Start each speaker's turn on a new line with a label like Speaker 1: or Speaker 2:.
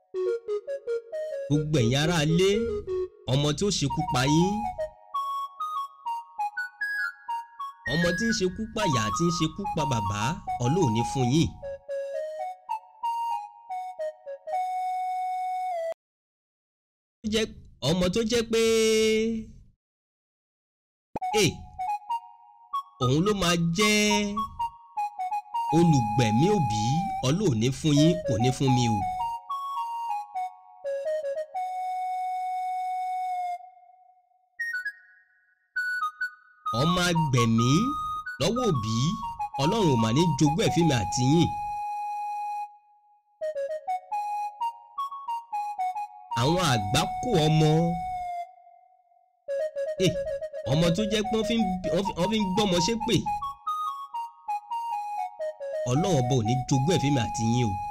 Speaker 1: gbogbo ẹ̀yin ará ilé ọmọ tí ó ṣekú pa yín ọmọ tí ń ṣekú pa ìyá tí ń ṣekú pa bàbá ọlọ́run ní fún yín. ọmọ tó jẹ́ pé ẹ òun ló máa jẹ́ olùgbẹ̀mí òbí ọlọ́run ní fún yín kò ní fún mi o. ọmọ agbẹ̀mí lọ́wọ́ òbí ọlọ́run ò mà ní jogún ẹ̀ fíìmù àti yín. àwọn àgbákò ọmọ ọmọ tó jẹ́ pé wọ́n fi ń gbọ́mọ ṣépè ọlọ́run ọba ò ní jogún ẹ̀ fíìmù àti yín o.